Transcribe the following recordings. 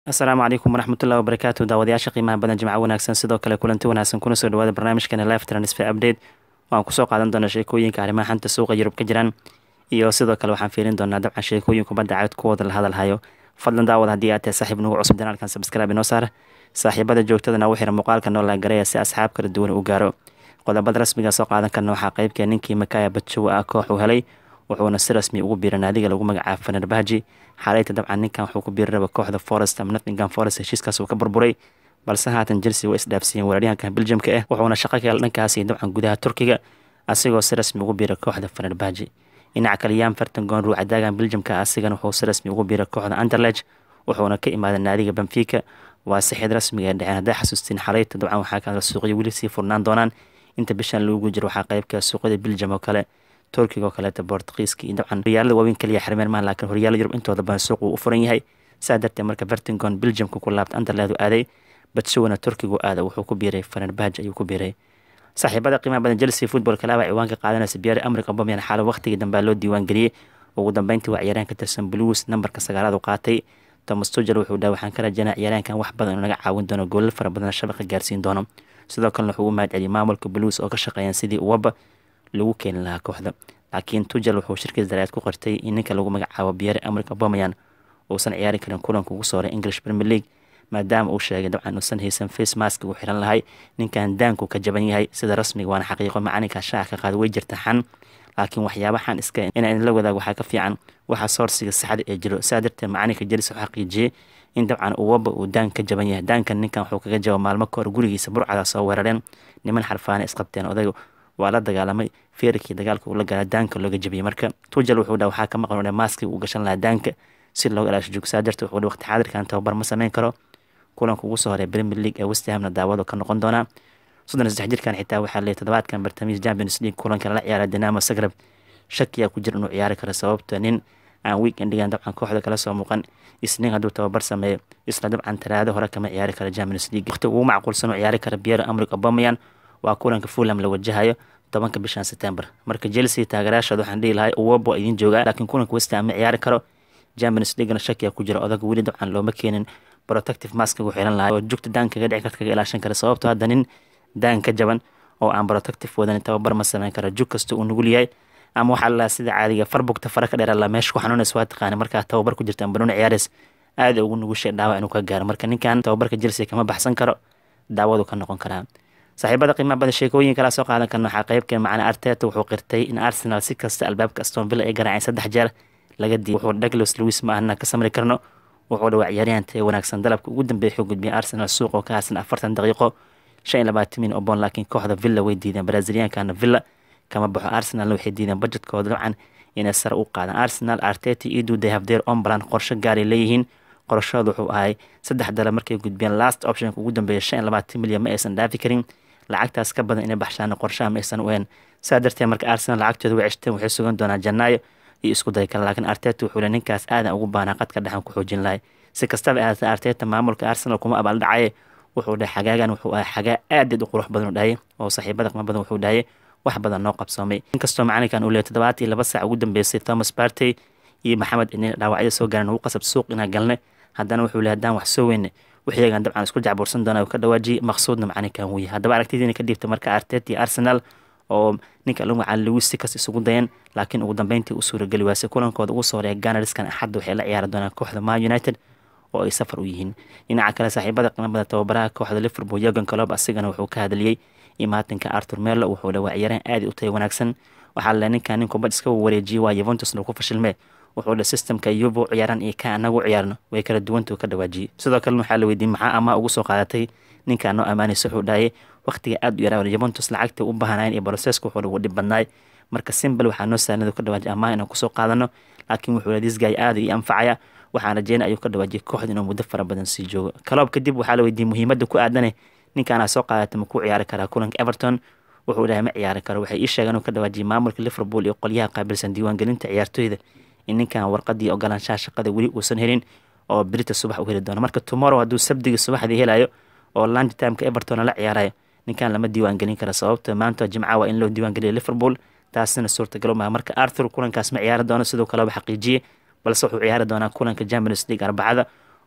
asalaamu calaykum waraxmatullahi wabarakaatu daawadayaasha qiimaha badan jimco wanaagsan sidoo kale kulanti wanaagsan kuna soo dhawaada barnaamijkani live transfer update waan kusoo qaadan doonaa sheekooyinka arrimaha xanta suuqa yurub ka jiraan iyo sidoo kale waxaan fiirin doonaa dabcan sheekooyin kubadda cagd kuwooda la hadalhayo fadlan daawad haddii aad tahay saaxiib nagu cusub janaalkan sabskraibe inoo saar saaxiibada joogtadana u xira muuqaalka noo laagareya si asxaab kala duwan u gaaro qodobada rasmiga soo qaadan karna waxaa qeybkee ninkii makaya bajowa ah koox uu helay wuxuuna si rasmi ugu biiray naadiga lagu magacaabo fenerbahji xaleyta dabcan ninkan wuxuu ku biiri raba kooxda forest ama nottingham forest heshiiskaas uu ka burburay balse haatan chelsea way isdhaafsiiyeen weeraryahanka beljamka ah wuxuuna shaqo ka hel dhankaasi dabcan gudaha turkiga asigoo si rasmi ugu biiray kooxda fenerbahji dhinaca kale yam fertangon ruucadaagan beljamka asigana wuxuu si rasmi ugu biiray kooxda anderlech wuxuuna ka imaaday naadiga benfica waa sixid rasmiga ee dhaceen hadday xasuustiin xaleyta dabcan waxaa kaala suuqyo weli sii furnaan doonaan inta bishan lagu jiro waxaa qeybka suuqyada beljam oo kale turkiga oo kaleeta bortugiiska iyo dabcan horyaalada waaweyn kaliya xirmeen maan laakiin horyaalada yurub intooda badan suuq uu u furan yahay saa darteed marka vertingon beljamka ku laabta anderleed u aaday batsuwana turkigu aada wuxuu ku biiray fenerbahj ayuu ku biiray saaxiibada qiimaha badan chelsea football kalaaba ciwaanka qaadanaysa biyaari amrika bomian xaalo waqtigii dambea loo diiwaan geliyey ugu dambeyntii waa ciyaaraan ka tirsan blues nambarka sagaalaad u qaatay thomas tugel wuxuu dhaha waxaan ka rajaynaa ciyaaraankan wax badan inuu naga caawin doono goolal fara badan shabaqa gaarsiin doono sidoo kalena wuxuu u mahad celiyay maamulka blues oo ka shaqeeyaan sidii uwaba lagu keeni lahaa kooxda laakiin tugel wuxuu shirkii dareed ku qortay in ninka lagu magacaabo biyaari amrika bomayan uusan ciyaari karin kulanka ugu sooray english premier league maadaama uu sheegay dabcan uusan haysan face mask uu xiran lahay ninkan daanku ka jaban yahay sida rasmiga waana xaqiiqo macalinka shaaca ka qaada way jirta xan laakiin waxyaaba xan iska inaa idinla wadaago waxaa ka fiican waxa soorsiga saxda ee jiro saa darteed macalinka jelis wuxuu xaqiijiyey in dabcan uwaba uu daan ka jaban yahay daankan ninkan wuxuu kaga jaba maalmo kahor gurigiisa burcada soo weerareen niman xarfaane isqabteen odayga waa la dagaalamay feerkii dagaalka uu la gala daanka looga jabiyey marka tujel wuxuu dha waxaa ka maqan maaski uu gashan lahaa daanka si looga ilaasho joog saa darteed wuxuu waqti xaadirkan tababar ma sameyn karo kulanka ugu soo horay premier league ee westhamna daawado ka noqon doonaa soddon saddex jirkan xitaa waxaa leeyay toddobaadkan bartamiis champions league kulanka lala ciyaara dinamo zagreb shakiyaa ku jira inuu ciyaari karo sababta nin aan weekendigan dabcan kooxda kala soo muuqan isniin hadduu tababar sameeyo isla dabcan talaado hore kama ciyaari karo champions league waqti ugu macquulsan uu ciyaari kara biero amrik obameyan waa kulanka fulham la wajahayo tobanka bishan september marka chelsea taageerayaashood waxaan dhihi lahay uwobo idiin joogaa laakiin kulanka westham ma ciyaari karo champions leaguena shakiya ku jira odag weli dabcan looma keenin protective mask uu xiran lahay oo jugta daan kaga dhici karta kaga ilaashan kara sababto hadda nin daan ka jaban oo aan protective wadan tababar ma sameyn kara jug kasta uu nugul yahay ama waxaa lalaa sida caadiga farbugta fara ka dheer la meesha ku xanuunaysa waa taqaana markaa tababar ku jirta ambanuuna ciyaareys aada ugu nugushay dhaawac inuu ka gaaro marka ninkan tababarka chelsea kama baxsan karo daawadu ka noqon karaa saaxiibada qiimaha badan sheekooyin kala soo qaadan karna waxaa qeybkee macna arteta wuxuu qirtay in arsenal si kasta albaabka aston villa ay garaaceen saddex jeer laga diiy wuxuu douglas lewis ma ahna ka samri karno wuxuu dhawaa ciyaaryahan tee wanaagsan dalabka ugu dambeeya xuu gudbiyay arsenal suuq oo ka haasan afartan daqiiqo shan iyo labaatan min obon laakiin kooxda villa way diideen braziliyankana villa kama baxo arsenalna waxay diideen budgetkooda dabcan inay sare u qaadaan arsenal arteta idu they have their own plan qorsho gaaray leeyihiin qorashooda wuxuu ahay saddex dalab markay gudbiyeen last optionka ugu dambeeya shan iyo labaatan milyan ma aysan dhaafi karin lacagtaas ka badan inay baxshaan qorshaha ma aysan ueen saa darteed marka arsenal lacagtooda way ceshteen waxay sugan doonaa janaayo iyo isku day kale laakiin arteta wuxuu le ninkaas aadan ugu baanaa qadka dhexan ku xoojin lahay si kastaba ahaatee arteta maamulka arsenal kuma abaal dhacaye wuxuu dhahay xagaagan wuxuu ahay xagaa aadaed u qurux badan u dhahay oo saaxiibada qima badan wuxuu dhahay wax badan noo qabsoomay inkastoo macalinkan uu leeyay toddobaat iyo laba saac ugu dambeysay thomas partey iyo maxamed inay dhaawacyada soo gaareen ugu qasab suuq inaa galnay haddana wuxuu leey haddaan wax soo weyne wixiyagan dabcan isku jacbursan doona ka dhawaajiyay maqsuudna macalinkan wuu yahay haddaba aragtidiina ka dhiibta marka arteta iyo arsenal oo ninka lagu magacaabo lewis si kas isugu dayeen laakiin ugu dambeyntii u suurageli waasay kulankooda ugu soo horeeya ganariskan axadda waxay la ciyaari doonaan kooxda man united oo ay safar u yihiin dhinaca kale saaxiibada qiimabada tababaraha kooxda liverpool yogan colob asigana wuxuu ka hadliyey imaatinka artur melo wuxuu dhawaa ciyaaraan aada u taya wanaagsan waxaa le ninkan nin kubad iska wareejiyey waa yuventusna ku fashilmee wuxuu dhe systemka yuvo ciyaaran iyo ka anagu ciyaarno way kala duwanta ka dhawaajiyey sidoo kalena waxaa la weydiiyey maxaa amaa ugu soo qaadatay ninkaa noo ammaanaysa wuxuu dhahayay waqtiga aada u yaraa yuventus lacagta u baahanayn iyo broseska wuxuu ugu dhib badnaay marka simbal waxaa noo saanadu ka dhawaajiyay amaa inaan kusoo qaadano laakiin wuxuu le disgay aada io anfacaya waxaan rajeynay ayuu ka dhawaajiyay kooxda inuu muddo fara badan sii joogo kaloob kadib waxaa la weydiiyey muhiimadda ku aadane ninkaanaa soo qaadatay ma ku ciyaari karaa kulanka everton wuxuu dhahay ma ciyaari karo waxay ii sheegeen inuu ka dhawaajiyay maamulka liverpool iyo qolyaha qaabilsan diiwaangelinta ciyaartooyda in ninkan warqadii ogolaanshaha shaqada weli uusan helin oo brita subax u heli doono marka tomorrow hadduu sabdiga subaxdii helayo oo lunch timeka everton la ciyaarayo ninkan lama diiwaangelin kara sababta maanta jimca waa in loo diiwaangeliya liverpool taasina suurtagal maha marka arthur kulankaas ma ciyaari doono sidoo kaleba xaqiijiyey balse wuxuu ciyaari doonaa kulanka champions league arbacada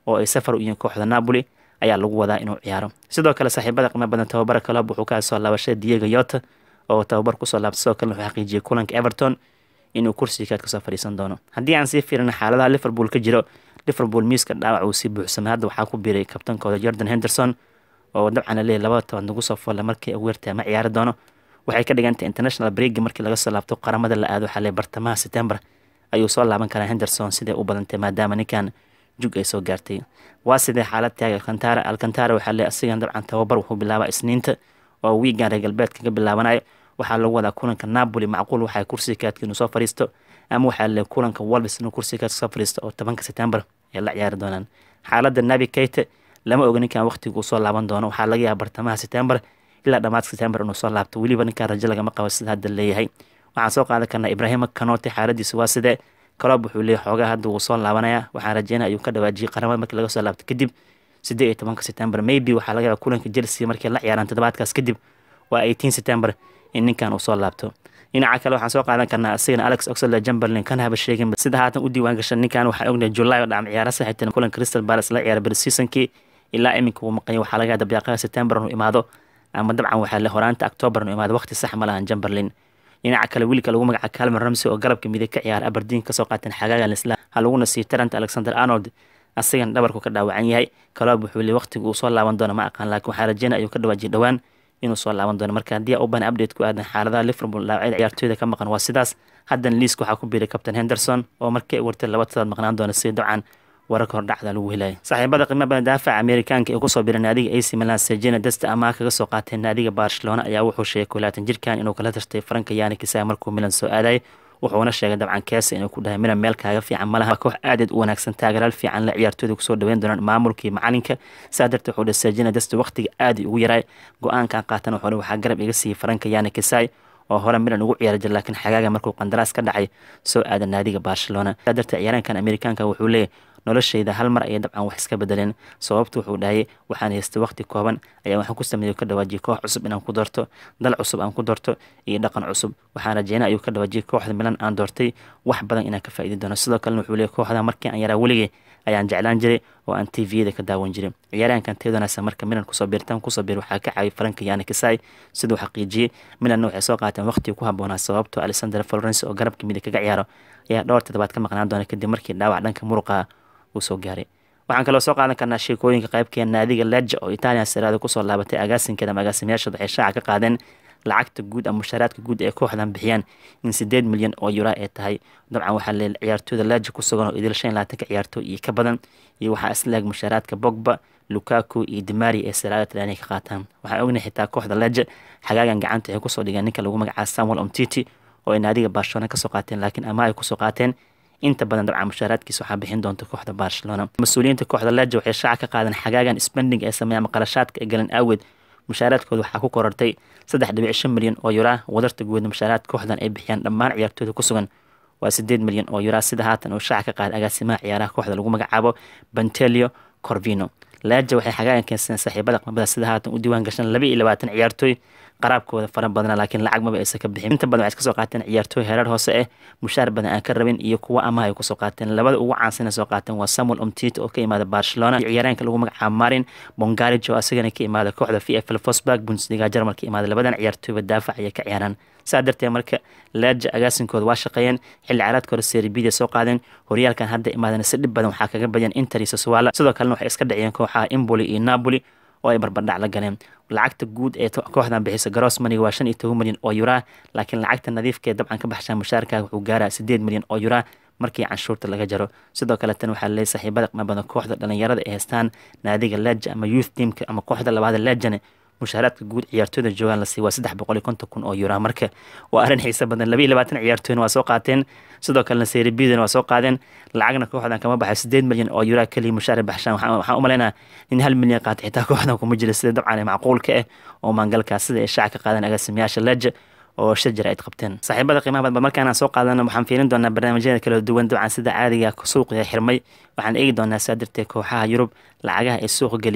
oo ay safar u yihiin kooxda napoli ayaa lagu wadaa inuu ciyaaro sidoo kale saaxiibada qiimo badan tababara kalob wuxuu ka soo laabashay diego yota oo tababar kusoo laabtay sidoo kale wuxuu xaqiijiyey kulanka everton inuu kursiga kaad kasoo fadhiisan doono haddii aan sii fiirina xaaladaha liverpool ka jiro liverpool miiska dhaawac uu sii buuxsamay hadda waxaa ku biiray kabtankooda jordan henderson oo dabcan laleeyahy labada toban nagu soo folle markii ugu yartaa ma ciyaari doono waxay ka dhigantay international breaki markii laga soo laabto qaramada la aado waxaa bartamaha september ayuu soo laaban karaa henderson siday u badantay maadaama ninkan jug ay soo gaartay waa sidee xaalad taaga alcantara alcantara waxaa leeyahy asigan dabcan tababar wuxuu bilaabaa isniinta oo wiigan reer galbeedka ka bilaabanayo waxaa lagu wadaa kulanka napoli macquul waxaa kursiga kaadka inuu soo fadhiisto ama waxaa leeyahy kulanka wolves inuu kursiga kaadka soo fadhiisto oo tobanka september ay la ciyaari doonaan xaaladda nabi keyte lama oga ninkan waqtiga uu soo laaban doono waxaa laga yaaba bartamaha september ilaa dhamaadka september inuu soo laabto weliba ninkan rajo lagama qabo sida hadda leeyahay waxaan soo qaadan karnaa ibrahima kanote xaaladiisa waa sidee kalob wuxuu leeyahy xoogaa hadda wuu soo laabanaya waxaan rajeynaya ayuu ka dhawaajiyay qaramada markii laga soo laabto kadib siddeed iyo tobanka september maybe waxaa laga yaaba kulanka chelsea markii la ciyaaraan toddobaadkaas kadib waa eighteen september in ninkan uu soo laabto dhinaca kale waxaan soo qaadan karnaa asigana alex oxlade jumberlin kan haba sheegin sida haatan u diiwaan gashan ninkan waxaa ognahay july oo dhacam ciyaara saxiibtan kulan crystal palace la ciyaara berseasonkii ilaa iminka uu maqanya waxaa laga yaaba dabiiqaha september inuu imaado ama dabcan waxaa le horaanta october inuu imaado waqti sax ma lahan jumberlin dhinaca kale wiilka lagu magaca calvin ramsey oo garabka midig ka ciyaara aberdeen kasoo qaateen xagaaga lisla ha laguna siiyo tarant alexander arnold asigan dhabarku ka dhaawacan yahay kalob wuxuu leey waqtiga uu soo laaban doono ma aqaan laakiin waxaa rajeynaya ayuu ka dhawaajiyay dhowaan inuu soo laaban doono marka haddii u bana update ku aadan xaaladaha liverpool dhaawacyada ciyaartooyda ka maqan waa sidaas haddan liiska waxaa ku biiray captain henderson oo markii wartay laba tadaad maqnaan doona si dabcan wararka hordhacda lagu helaya saaxiibada qiimo badan daafaca amerikaanka ee kusoo biray naadiga ac milan sejena desta amaa kaga soo qaatay naadiga barcelona ayaa wuxuu sheegay kulaatan jirkan inuu kala tashtay faranka yani kisaa markuu milan soo aadayay wuxuuna sheegay dabcan keesa inuu ku dhahay milan meel kaaga fiican malaha koox aadeed u wanaagsan taagaraal fiican la ciyaartooyda kusoo dhaweyn doonaan maamulkii macalinka saa darteed wuxuu dhahay sejena desta waqtiga aad ugu yaray go-aankan qaatan wuxuu waxaa garab iga siiyey faranka yani kisai oo hore milan ugu ciyaari jira laakiin xagaaga markuu qandaraas ka dhacay soo aada naadiga barcelona saa darteed ciyaaraankan amerikaanka wuxuu leeyahy noloshayda hal mar ayay dabcan wax iska bedeleen sababtu wuxuu dhahayay waxaan haystay waqti kooban ayaa waxaan ku sameeyey ka dhawaajiyay koox cusub inaan ku doorto dal cusub aan ku doorto iyo dhaqan cusub waxaan rajeynay ayuu ka dhawaajiyay kooxda milan aan doortay wax badan inaan ka faa'iidi doono sidoo kalena wuxuu leeyahy kooxda markii aan yaraa weligay ayaan jeclaan jiray oo aan tviyada ka daawan jiray ciyaaraankan teedanaasa marka milan kusoo biirtaan kusoo biir waxaa ka caawiyay faranka yani kisai siduu xaqiijiyey milanna waxay soo qaateen waqtigii ku habboonaa sababtoo alexander florence oo garabka midig kaga ciyaaro ayaa dhowr toddobaad ka maqnaan doona kadib markii dhaawac dhanka muruqa uu soo gaaray waxaan kaloo soo qaadan karnaa sheekooyinka qaybkee naadiga leja oo italian saraada kusoo laabatay agaasinkeeda ama agaasimayaashood waxay shaaca ka qaadeen lacagta guud ama mushaaraadka guud ee kooxdan bixiyaan in sideed milyan oo yura ay tahay dabcan waxaa le ciyaartooyda leja ku sugan oo idil shan iyo labaatanka ciyaartooy iyo ka badan iyo waxaa isleeg mushaaraadka bogba lukaku iyo dimari ee saraada talyaaniga ka qaataan waxaan ognay xitaa kooxda leja xagaagan gacanta waxay kusoo dhigeen ninka lagu magacaaba samuel omtiti oo ay naadiga barcelona kasoo qaateen laakiin ama ay kusoo qaateen inta badan dabcan mushaaraadkiisa waxaa bixin doonta kooxda barcelona mas-uuliyiinta kooxda leja waxay shaaca ka qaadeen xagaagan spending ee sameeya ama qarashaadka ee galan aaweed mushaaraadkooda waxaa ku korortay saddex dhibic shan milyan oo yuraa wadarta guud mushaaraad kooxdan ay bixiyaan dhammaan ciyaartooyda ku sugan waa sideed milyan oo yuraa sida haatan uu shaaca ka qaaday agaasimaha ciyaaraha kooxda lagu magacaabo bentelio corvino leja waxay xagaagan keensadeen saaxiibada qmabada sida haatan u diiwaan gashan laba iyo labaatan ciyaartooy qaraabkooda fara badana laakiin lacag maba aysan ka bixin inta badan waxay kasoo qaateen ciyaartooy hereer hoose ah mushaar badan aan ka rabin iyo kuwa amaha ay kusoo qaateen labada ugu caansan soo qaateen waa samuel omtit oo ka imaada barcelona iyo ciyaaraanka lagu magacaabo marin bongarij oo asagana ka imaada kooxda v f l fosburg bundesliga jarmal ka imaada labadan ciyaartooyba daafac ayay ka ciyaaraan saa darteed marka leja agaasinkooda waa shaqeeyeen xilli caraadkooda seribida soo qaadeen horyaalkan hadda imaadeen si dhib badan waxaa kaga badiyeen inter iyo saswala sidoo kalena waxay iska dhaciyeen kooxaha imboli iyo napoli oo ay barbardhac la galeen lacagta guud ee kooxdan bixisa garoos maniga waa shan iyo toban milyan oo yuraa laakiin lacagta nadiifkaee dabcan ka baxshaan mushaarkaaga wuxuu gaaraa sideed milyan oo yuraa markii canshuurta laga jaro sidoo kale tan waxaa laleeyay saaxiibada qima badan kooxda dhalinyarada ay haystaan naadiga leja ama youth teamka ama kooxda labaada lejane mushaaraadka guud ciyaartooyda joogaan la siiy waa saddex boqol iyo konton kun oo yuraa marka waa arrin xiisa badan laba iyo labaatan ciyaartooyna waa soo qaateen sidoo kalena seribidana waa soo qaadeen lacagna kooxdan kama baxay sideed milyan oo yuraa keliya mushaar baxshaan waxaan u malaynaa in hal milyan qaatay xitaa kooxdan kuma jira sida dabcan macquulka ah oo maangalkaas sida ay shaaca ka qaadeen agaasimayaasha leja oo shir jira ay qabteen saaxiibada qiimaha badan markaan soo qaadana waxaan fiirin doonaa barnaamijyada kala duwan dabcan sida caadiga suuqiga xirmay waxaan eegi doonaa saa darteed kooxaha yurub lacagaha ay suuqa geliyeen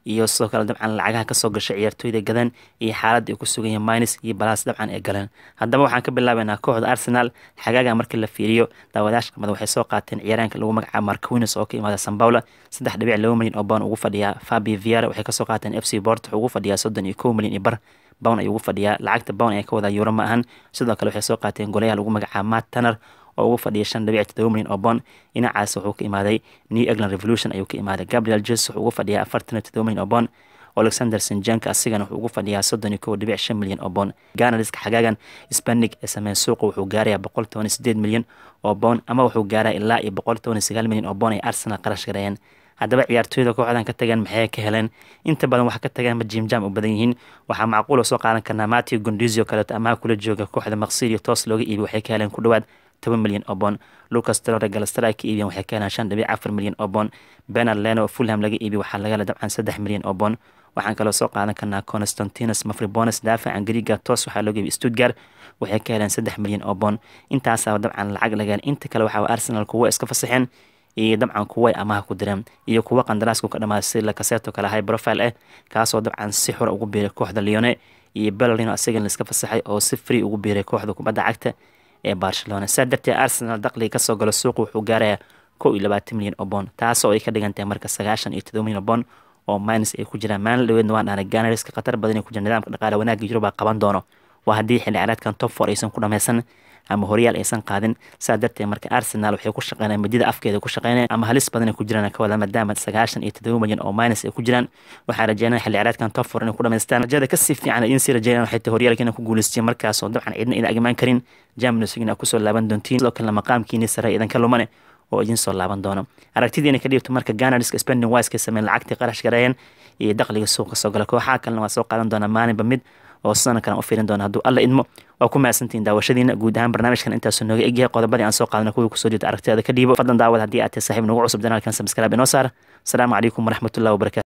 iyo sidoo kale dabcan lacagaha kasoo gashay ciyaartooyda gadan iyo xaaladda ay ku sugan yihiin minus iyo balaas dabcan ee galeen haddaba waxaan ka bilaabeynaa kooxda arsenal xagaaga markii la fiiriyo daawadayaasha qamada waxay soo qaateen ciyaaraanka lagu magacaabo marquines oo ka imaada sanbaula saddex dhibic laba milyan oo bown ugu fadhiyaa fabi viara waxay kasoo qaateen f c bort wuxuu ugu fadhiyaa soddon iyo kow milyan iyo bar bown ayuu ugu fadhiyaa lacagta bown ayaa ka wadaa euro ma ahan sidoo kale waxay soo qaateen golayaha lagu magacaabo matt tanner oo ugu fadhiya shan dhibic todoba milyan oo boon dhinacaas wuxuu ka imaaday new england revolution ayuu ka imaaday gabriel jes wuxuu ugu fadhiyaa afartan iyo todoba milyan oo boon alexander sinjanka asigana wuxuu ugu fadhiyaa soddon iyo kow dhibic shan milyan oo boon ganariska xagaagan spanig ee sameyn suuqa wuxuu gaarayaa boqol toban iyo sideed milyan oo boon ama wuxuu gaaraa ilaa iyo boqol toban iyo sagaal milyan oo boon ay arsenal qarash gareeyeen haddaba ciyaartooyda kooxdan ka tageen maxay ka heleen inta badan waxa ka tageen ma jimjam u badan yihiin waxaa macquul oo soo qaadan karnaa matthew gondizio kaleeto amaha kula jooga kooxda maqsidio toos looga iibi waxay ka heleen ku dhowaad toban milyan oo boon lucas trore galastara ka iibiyan waxay ka heleen shan dhibic afar milyan oo boon benard leno oo fulham laga iibiy waxaa laga hela dabcan saddex milyan oo boon waxaan kaloo soo qaadan karnaa constantinus mafribones daafacan griga toos waxaa looga iibiy stuttgart waxay ka heleen saddex milyan oo boon intaasaa dabcan lacag laga helen inta kale waxaa arsenal kuwa iska fasaxeen iyo dabcan kuway amaha ku direen iyo kuwa qandaraasku ka dhamaaday si lakaseto kale high profile ah kaasoo dabcan si xura ugu biiray kooxda leone iyo bellerino asagan laiska fasaxay oo si free ugu biiray kooxda kubadda cagta ee barcelona saa darteed arsenal daqliga kasoo galo suuqa wuxuu gaarayaa kow iyo labaatan milyan oo boon taasoo ay ka dhigantahay marka sagaashan iyo todoba milyan oo boon oo minus ay ku jiraan maalin dhaweedna waan dhahnay ganariska khatar badan ay ku jira nidaamka dhaqaale wanaagga yuruba qaban doono waa haddii xilli ciyaareedkan top four aysan ku dhameysan ama horyaal aysan qaadin saa darteed marka arsenal waxay ku shaqeynayaan midida afkeeda ku shaqeynaya ama halis badan ay ku jiraan ka wada maadaama sagaashan iyo todoba milyan oo minus ay ku jiraan waxaa rajeynaya xilli ciyaareedkan top four inay ku dhameystaan rajada kasii fiican idiin sii rajeynayaan waxay tahay horyaalka inay ku guuleysteen markaasoo dabcan cidna idin agmaan karin champions league kusoo laaban doontiin sidoo kalena maqaamkiini sare idanka lumane oo idin soo laaban doono aragtidiina ka dhiibto marka ganariska spending wise ka sameyn lacagtii qarash gareeyeen iyo dakhliga suuqa soo gala kooxaha kalena waa soo qaadan doonaa maalinba mid oo sana kalan u fiirin doona hadduu alla idmo waa ku mahadsantihiin daawashadiina guud ahaan barnaamijkan intaasuu nooga egyahay qodobadii aan soo qaadana kuwii kusoo jeeda aragtidaada ka dhiibo fadlan daawad haddii aad tahay saaxiib nagu cusub danaalkan sabskraaib inoo saara asalaamu calaykum waraxmatullahi wabarakatu